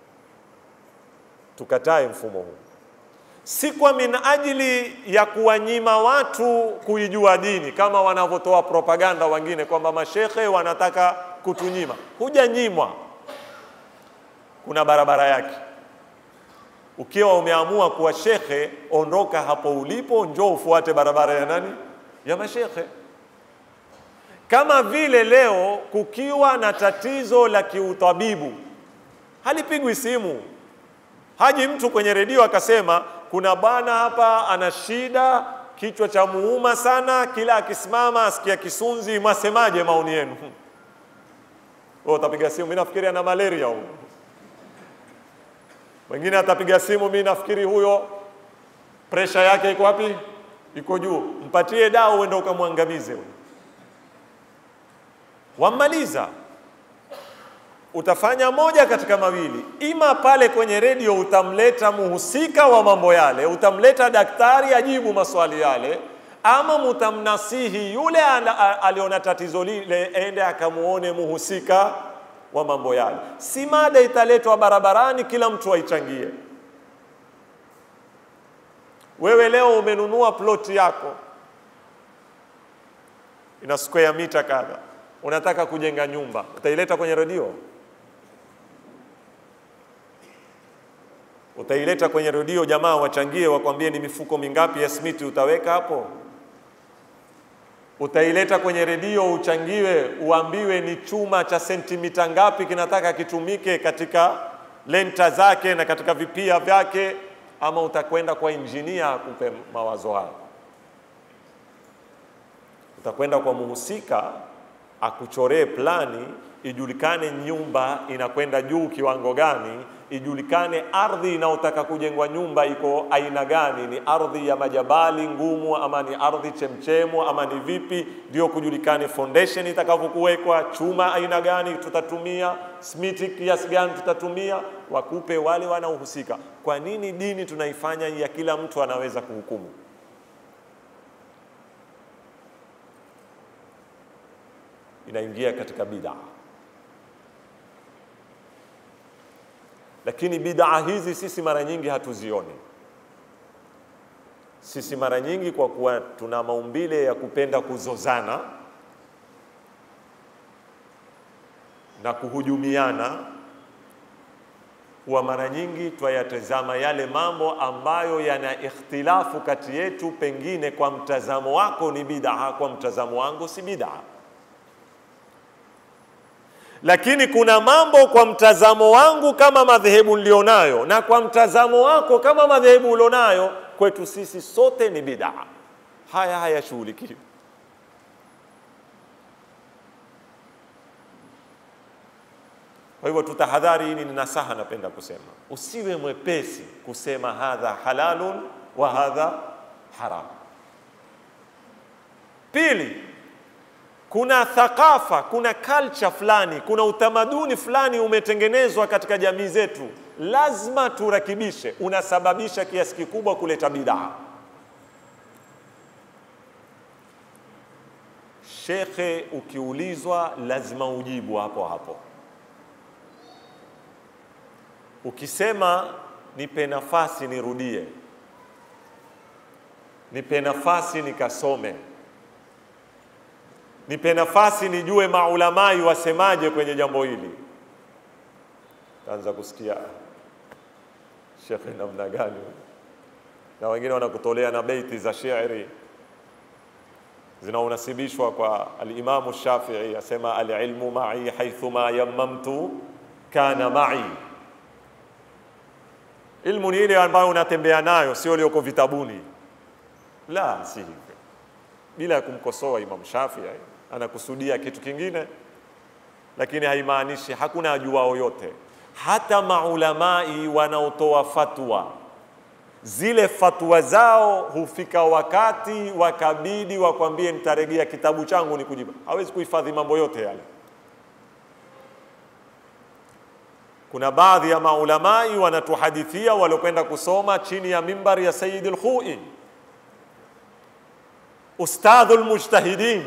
S2: Tukatae mfumo huu, si kwa min ajili ya kuwanyima watu kuijua dini kama wanavyotoa propaganda wengine kwamba mashekhe wanataka kutunyima. Hujanyimwa, kuna barabara yake. Ukiwa umeamua kuwa shekhe, ondoka hapo ulipo, njoo ufuate barabara ya nani? Ya mashekhe. Kama vile leo kukiwa na tatizo la kiutabibu, halipigwi simu, haji mtu kwenye redio akasema kuna bwana hapa ana shida, kichwa cha muuma sana, kila akisimama asikia kisunzi, mwasemaje maoni yenu? Wewe utapiga simu, mimi nafikiri ana malaria huyo. Mwingine atapiga simu, mimi nafikiri huyo presha yake iko wapi? iko juu, mpatie dawa uende ukamwangamize huyo. Wammaliza, utafanya moja katika mawili, ima pale kwenye redio utamleta muhusika wa mambo yale, utamleta daktari ajibu maswali yale, ama mutamnasihi yule ana- a- aliona tatizo lile ende akamuone muhusika wa mambo yale. Si mada italetwa barabarani, kila mtu aichangie. Wewe leo umenunua ploti yako ina square mita kadha, unataka kujenga nyumba, utaileta kwenye redio? Utaileta kwenye redio, jamaa wachangie, wakwambie ni mifuko mingapi ya simiti utaweka hapo? Utaileta kwenye redio uchangiwe, uambiwe ni chuma cha sentimita ngapi kinataka kitumike katika lenta zake na katika vipia vyake, ama utakwenda kwa injinia akupe mawazo hayo? Utakwenda kwa muhusika akuchoree plani, ijulikane nyumba inakwenda juu kiwango gani, ijulikane ardhi inayotaka kujengwa nyumba iko aina gani, ni ardhi ya majabali ngumu ama ni ardhi chemchemu ama ni vipi, ndio kujulikane foundation itakavyokuwekwa, chuma aina gani tutatumia, simiti kiasi gani tutatumia, wakupe wale wanaohusika. Kwa nini dini tunaifanya ya kila mtu anaweza kuhukumu? inaingia katika bid'a. Lakini bid'a hizi sisi mara nyingi hatuzioni. Sisi mara nyingi kwa kuwa tuna maumbile ya kupenda kuzozana na kuhujumiana, huwa mara nyingi twayatazama yale mambo ambayo yana ikhtilafu kati yetu, pengine kwa mtazamo wako ni bid'a, kwa mtazamo wangu si bid'a lakini kuna mambo kwa mtazamo wangu kama madhehebu nilionayo na kwa mtazamo wako kama madhehebu ulionayo, kwetu sisi sote ni bid'a. Haya hayashughulikiwi. Kwa hivyo tutahadhari, hili ni nasaha napenda kusema, usiwe mwepesi kusema hadha halalun wa hadha haram. Pili, kuna thakafa, kuna culture fulani, kuna utamaduni fulani umetengenezwa katika jamii zetu, lazima turakibishe, unasababisha kiasi kikubwa kuleta bidaa. Shekhe, ukiulizwa lazima ujibu hapo hapo. Ukisema nipe nafasi nirudie, nipe nafasi nikasome nipe nafasi nijue maulamai wasemaje kwenye jambo hili. Taanza kusikia shekhe namna gani, na wengine wanakutolea na beiti za shairi zinaunasibishwa kwa alimamu Shafii, asema alilmu mai haithuma yammamtu kana mai. Ilmu ni ile ambayo unatembea nayo, sio iliyoko vitabuni. La, si hivyo bila ya kumkosoa Imam Shafii, anakusudia kitu kingine, lakini haimaanishi hakuna ajuao yote. Hata maulamai wanaotoa fatwa, zile fatwa zao hufika wakati wakabidi wakwambie, nitaregea kitabu changu ni kujibu. Hawezi kuhifadhi mambo yote yale. Kuna baadhi ya maulamai wanatuhadithia waliokwenda kusoma chini ya mimbari ya Sayyid al-Khoi ustadhu lmujtahidin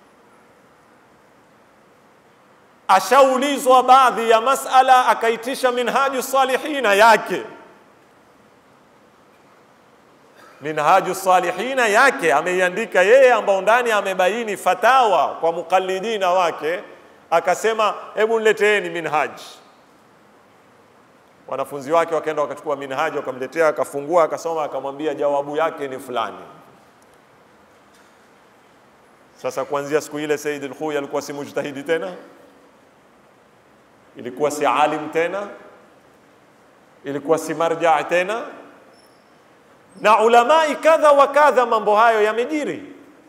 S2: ashaulizwa baadhi ya masala akaitisha minhaju salihina yake minhaju salihina yake ameiandika yeye ambao ndani amebaini fatawa kwa muqallidina wake akasema hebu nileteeni minhaji wanafunzi wake wakaenda wakachukua minhaji wakamletea akafungua akasoma akamwambia jawabu yake ni fulani sasa kuanzia siku ile Said al-Khuy alikuwa si mujtahidi tena, ilikuwa si alim tena, ilikuwa si marja tena, na ulamai kadha wa kadha, mambo hayo yamejiri.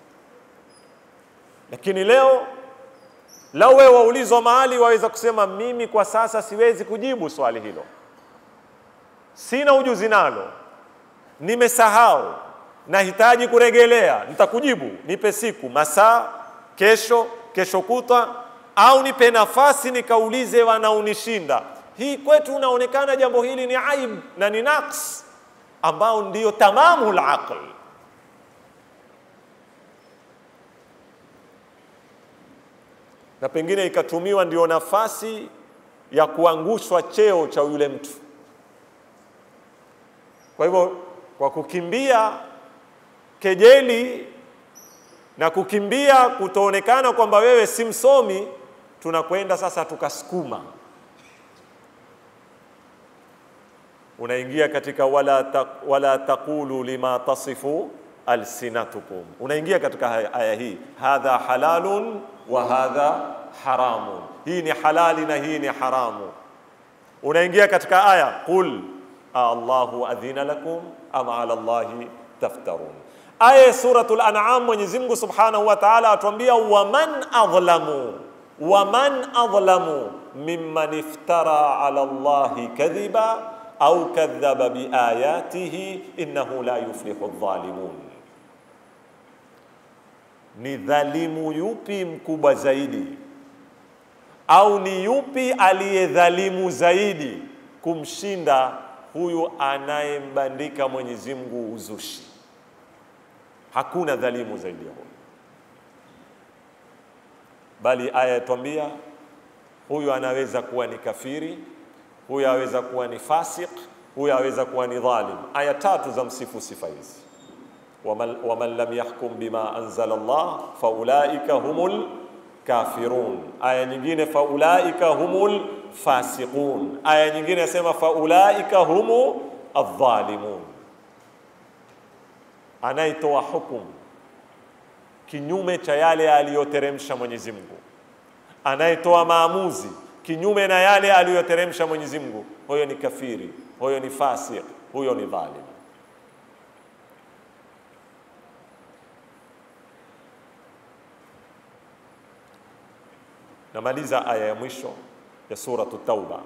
S2: Lakini leo lau wewe waulizwa mahali, waweza kusema mimi kwa sasa siwezi kujibu swali hilo, sina ujuzi nalo, nimesahau nahitaji kuregelea, nitakujibu, nipe siku, masaa, kesho, kesho kutwa, au nipe nafasi nikaulize wanaonishinda. Hii kwetu unaonekana jambo hili ni aib na ni naqs ambao ndiyo tamamu laql. Na pengine ikatumiwa ndio nafasi ya kuangushwa cheo cha yule mtu. Kwa hivyo kwa kukimbia kejeli na kukimbia kutoonekana kwamba wewe si msomi, tunakwenda sasa tukasukuma, unaingia katika wala, ta, wala taqulu lima tasifu alsinatukum, unaingia katika aya aya hii, hadha halalun wa hadha haramun, hii ni halali na hii ni haramu. Unaingia katika aya qul Allahu adhina lakum am ala Allahi taftarun. Aya ya suratul An'am, Mwenyezi Mungu Subhanahu wa Ta'ala atuambia waman adhlamu waman adhlamu mimman iftara ala Allahi kadhiba au kadhaba biayatihi innahu la yuflihu adh-dhalimun. Ni dhalimu yupi mkubwa zaidi au ni yupi aliyedhalimu zaidi kumshinda huyu anayembandika Mwenyezi Mungu uzushi. Hakuna dhalimu zaidi ya huyu, bali aya yatwambia huyu anaweza kuwa ni kafiri, huyu aweza kuwa ni fasik, huyu aweza kuwa ni dhalim. Aya tatu za msifu sifa hizi, waman, waman lam yahkum bima anzala Allah faulaika humul kafirun. Aya nyingine faulaika humul fasiqun. Aya nyingine yasema faulaika humu adh-dhalimun. Anayetoa hukumu kinyume cha yale aliyoteremsha Mwenyezi Mungu, anayetoa maamuzi kinyume na yale aliyoteremsha Mwenyezi Mungu, huyo ni kafiri, huyo ni fasik, huyo ni dhalim. Namaliza aya ya mwisho ya suratu Tauba.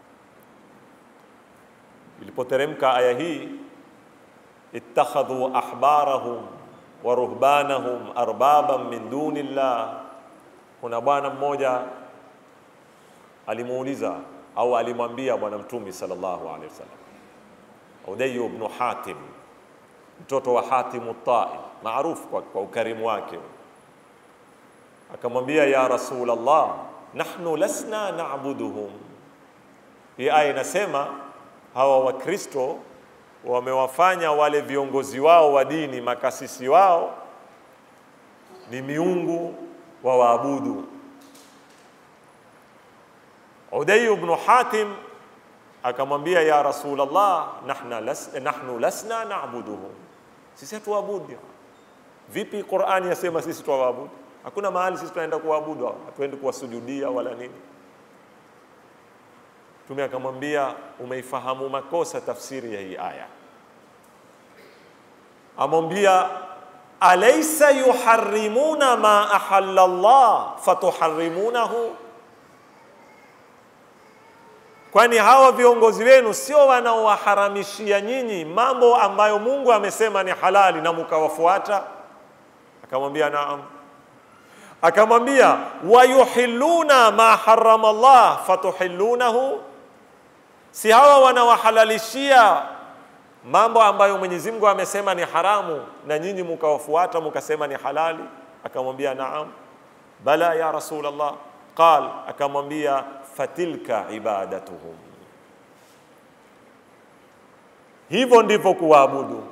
S2: Ilipoteremka aya hii, ittakhadhu ahbarahum wa ruhbanahum arbaban min duni llah. Kuna bwana mmoja alimuuliza au alimwambia Bwana Mtume sallallahu alaihi wasallam, Udayy ibn Hatim, mtoto wa Hatim at-Tai, maarufu kwa, kwa ukarimu wake, akamwambia ya Rasulullah, nahnu lasna na'buduhum. Hii aya inasema hawa Wakristo wamewafanya wale viongozi wao wa dini, makasisi wao ni miungu wa waabudu. Udayy ibn Hatim akamwambia ya Rasulullah, nahna las, nahnu lasna na'buduhum, sisi hatuabudu. Vipi Qur'ani yasema sisi tuwaabudu? Hakuna mahali sisi tunaenda kuabudu, hatuendi kuwasujudia wala nini. Mtume akamwambia umeifahamu makosa tafsiri ya hii aya. Amwambia alaysa yuharrimuna ma ahalla Allah fatuharrimunahu, kwani hawa viongozi wenu sio wanaowaharamishia nyinyi mambo ambayo Mungu amesema ni halali na mukawafuata? Akamwambia naam. Akamwambia wayuhilluna ma harrama Allah fatuhillunahu si hawa wanawahalalishia mambo ambayo Mwenyezi Mungu amesema ni haramu na nyinyi mukawafuata mukasema ni halali? Akamwambia naam. Bala ya Rasulullah. Qal, akamwambia fatilka ibadatuhum, hivyo ndivyo kuwaabudu.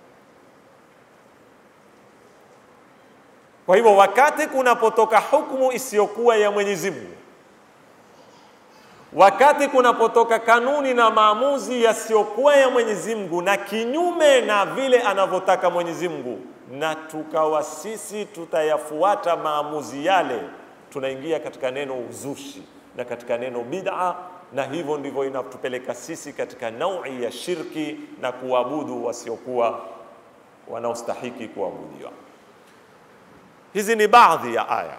S2: Kwa hivyo wakati kunapotoka hukumu isiyokuwa ya Mwenyezi Mungu wakati kunapotoka kanuni na maamuzi yasiyokuwa ya Mwenyezi Mungu na kinyume na vile anavyotaka Mwenyezi Mungu, na tukawa sisi tutayafuata maamuzi yale, tunaingia katika neno uzushi na katika neno bid'a, na hivyo ndivyo inatupeleka sisi katika naui ya shirki na kuabudu wasiokuwa wanaostahiki kuabudiwa. Hizi ni baadhi ya aya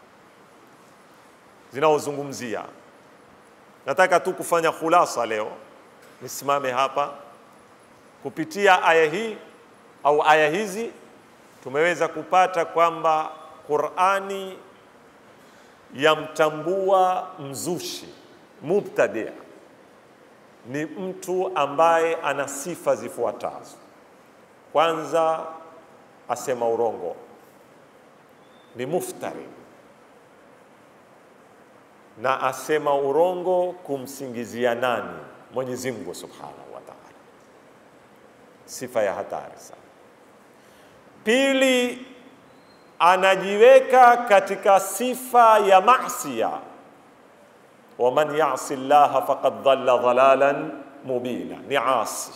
S2: zinaozungumzia Nataka tu kufanya khulasa leo, nisimame hapa kupitia aya hii. au aya hizi tumeweza kupata kwamba Qur'ani yamtambua mzushi mubtadia ni mtu ambaye ana sifa zifuatazo. Kwanza, asema urongo, ni muftari, na asema urongo kumsingizia nani? Mwenyezi Mungu Subhanahu wa Ta'ala, sifa ya hatari sana. Pili, anajiweka katika sifa ya masia waman yasi llaha faqad dhalla dhalalan mubina, ni asi.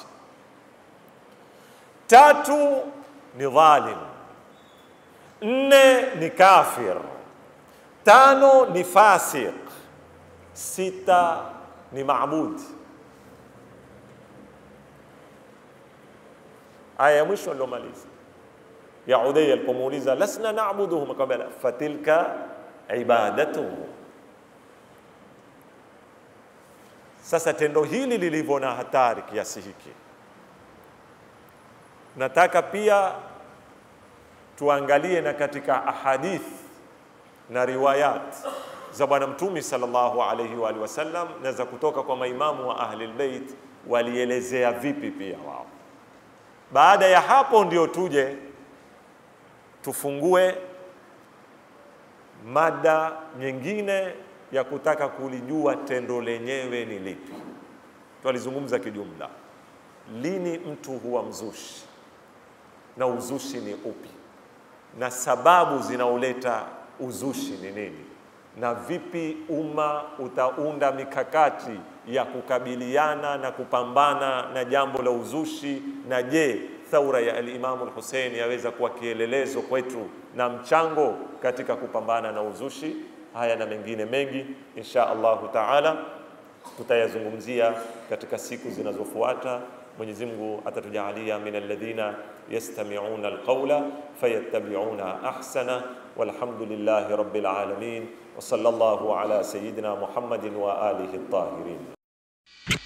S2: Tatu ni dhalim. Nne ni kafir. Tano ni fasiq. Sita ni maabudi. Aya ya mwisho aliomaliza ya Udayya alipomuuliza lasna na'buduhum, akamwambia fatilka ibadatuhum Sasa tendo hili lilivyo na hatari kiasi hiki, nataka pia tuangalie na katika ahadith na riwayat za Bwana Mtume sallallahu alaihi wa alihi wasallam na za kutoka kwa maimamu wa ahli albayt walielezea vipi pia wao. Baada ya hapo ndio tuje tufungue mada nyingine ya kutaka kulijua tendo lenyewe ni lipi. Twalizungumza kijumla, lini mtu huwa mzushi na uzushi ni upi, na sababu zinaoleta uzushi ni nini, na vipi umma utaunda mikakati ya kukabiliana na kupambana na jambo la uzushi, na je, thaura ya Alimamu Lhusein yaweza kuwa kielelezo kwetu na mchango katika kupambana na uzushi. Haya na mengine mengi insha Allahu taala tutayazungumzia katika siku zinazofuata. Mwenyezi Mungu atatujalia min alladhina yastami'una alqawla fayattabi'una ahsana walhamdulillahi rabbil alamin wa sallallahu ala sayyidina Muhammadin wa alihi at-tahirin.